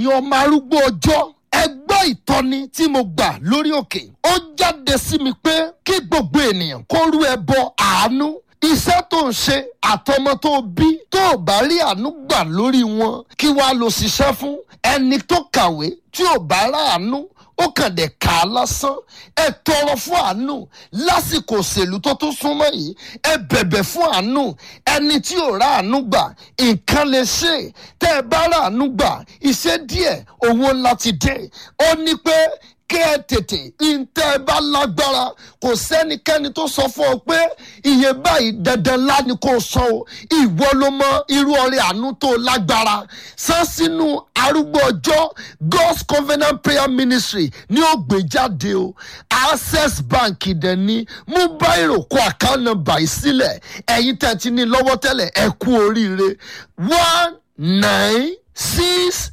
ẹ̀yin ọmọ arúgbó ọjọ́ ẹ gbọ́ ìtọ́ni tí mo gbà lórí òkè ó jáde sí mi pé kí gbogbo ènìyàn kó rú ẹbọ àánú iṣẹ́ tó ń ṣe àtọmọ tó bí tó ò bá rí àánú gbà lórí wọn kí wàá lọ ṣiṣẹ́ fún ẹni tó kàwé tí ò bá ráàánú ó kàn dé kà á lásán ẹ tọrọ fún àánú lásìkò òṣèlú tó tún súnmọ́ yìí ẹ bẹ̀bẹ̀ fún àánú ẹni tí ò rà àánú gbà nǹkan lè ṣe tẹ́ ẹ bá rà àánú gbà iṣẹ́ díẹ̀ owó ńlá ti dé ó ní pé kí ẹ tètè ntẹ́ ẹ bá lágbára kò sẹ́nikẹ́ni tó sọ fún ọ pé iye báyìí dandan ńlá ni kò san o ìwọ ló mọ irú ọrẹ àánú tó lágbára san sínú arúgbó ọjọ́ God's Covenant Prayer Ministry ní ó gbé jáde o Access Bank dẹ̀ ní mú báyìí kó account number yìí sílẹ̀ ẹ̀yin tẹ̀ ti ní lọ́wọ́ tẹ́lẹ̀ ẹ kú oríire one nine six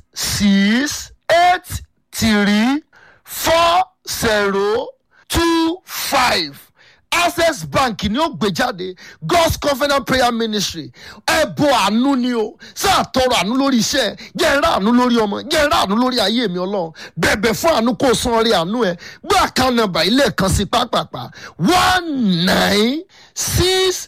six eight three four zero two five access bank ni ó gbé jáde god's covenant prayer ministry ẹbọ àánú ni o sáà tọrọ àánú lórí iṣẹ́ jẹ́ ẹrá àánú lórí ọmọ jẹ́ ẹrá àánú lórí ayé mi Ọlọ́run bẹ̀bẹ̀ fún àánú kó san orí àánú ẹ gbé account number ilé kan sí pápápá one nine six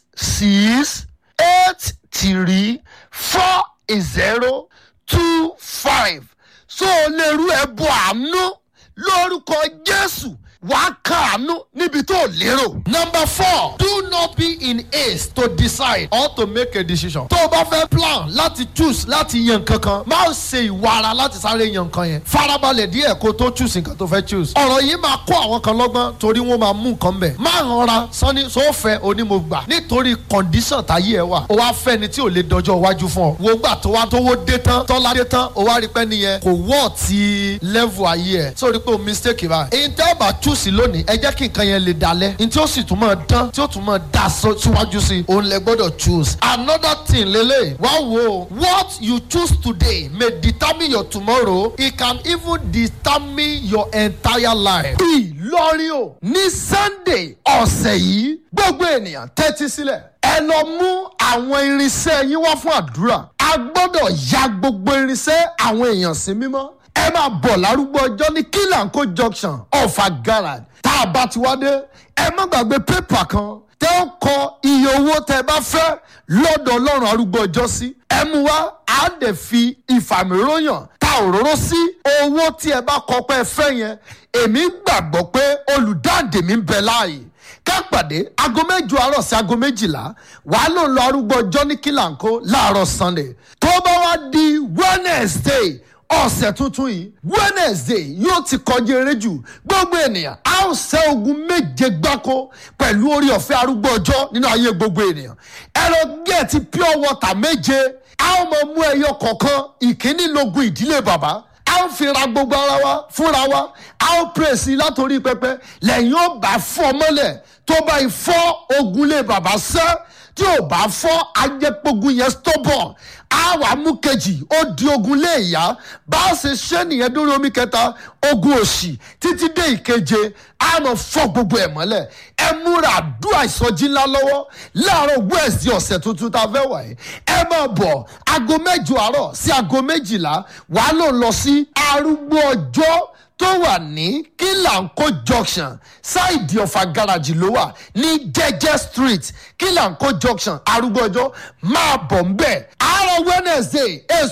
six eight three four zero two five so o lè rú ẹbọ àánú lórúkọ Jésù wàá kàánú níbi tó lérò. number four do not be in haste to decide or to make a decision. tó o bá fẹ́ plan láti choose láti yan kankan má ṣe ìwara láti sáré yan nǹkan yẹn. farabalẹ̀ díẹ̀ kó tó choose nǹkan tó fẹ́ choose. ọ̀rọ̀ yìí máa kó àwọn kan lọ́gbọ́n torí wọ́n máa mú nǹkan bẹ̀. má rọra sanni sófẹ́ onímọ̀gbà nítorí condition táyé ẹ wà. o wá fẹ́ ni tí ò lè dọjọ́ iwájú fún ọ. wo gbà tó wá tówó dé tán tọ́lá dé tán o wá rí pẹ́ nìyẹn kò wọ́ ti level ayé ẹ̀. sórí pé o mistake báyìí. èyí tẹ́ bá choose choose lónìí ẹ jẹ́ kí nǹkan yẹn lè dalẹ̀ ní tí ó sì tún máa dán tí ó tún máa dá síwájú sí i òun lẹ gbọ́dọ̀ choose. another thing lele wá wo what you choose today may determine your tomorrow it can even determine your entire life. Ìlọrin o ní Sunday ọ̀sẹ̀ yìí gbogbo ènìyàn tẹ́tí sílẹ̀ ẹ lọ mú àwọn irinṣẹ́ yín wá fún àdúrà a gbọ́dọ̀ ya gbogbo irinṣẹ́ àwọn èèyàn sí mímọ́ ẹ máa bọ̀ lárúgbó ọjọ́ ní kílànkó junction ọ̀fà garage tá a bá ti wá dé ẹ má gbàgbé pépà kan tẹ́ ó kọ iye owó tẹ́ ẹ bá fẹ́ lọ́dọ̀ ọlọ́run arúgbó ọjọ́ sí ẹ mú wá á dẹ̀ fi ìfàmìróyàn ta òróró sí owó tí ẹ bá kọ pé ẹ fẹ́ yẹn èmi gbàgbọ́ pé olùdáǹdè mi ń bẹ láàyè ká pàdé aago mẹ́jọ àárọ̀ sí aago méjìlá wàá lò ń lọ arúgbó ọjọ́ ní kílànkó láàárọ̀ sunday tó bá wá di wednesday ọ̀sẹ̀ tuntun yìí wednesday yóò ti kọjá eré jù gbogbo ènìyàn a ó ṣẹ́ ogun méje gbáko pẹ̀lú orí ọ̀fẹ́ arúgbó ọjọ́ nínú ayé gbogbo ènìyàn ẹ̀rọ gẹ̀ẹ́tì pure water méje a ó mọ mú ẹyọ kọ̀ọ̀kan ìkíní logun ìdílé bàbá a ó fi ra gbogbo ara wa fúnra wa a ó pèsè látòrí pẹpẹ lẹ́yìn ó bá fọ́ mọ́lẹ̀ tó bá fọ́ ogun lé bàbá sẹ́ tí ò bá fọ́ ajẹ́pogun yẹn stubborn á wà mú kejì ó di ogun lé ìyá bá a ṣe ṣe nìyẹn dórí omi kẹta ogun òṣì títí dé ìkeje á mọ fọ́ gbogbo ẹ̀ mọ́lẹ̀ ẹ múra àdúrà ìsọjí ńlá lọ́wọ́ láàárọ̀ wẹ́ẹ̀sì ọ̀sẹ̀ tuntun tá a fẹ́ wà yìí ẹ máa bọ̀ aago mẹ́jọ àárọ̀ sí aago méjìlá wàá lò lọ sí arúgbó ọjọ́ tó wà ní kílànkó junction ṣáìdì ọ̀fà gáràjì ló wà ní jẹ́jẹ́ street kílànkó junction arúgbó ọjọ́ máa bọ̀ ń bẹ̀ àárọ̀ wednesday èso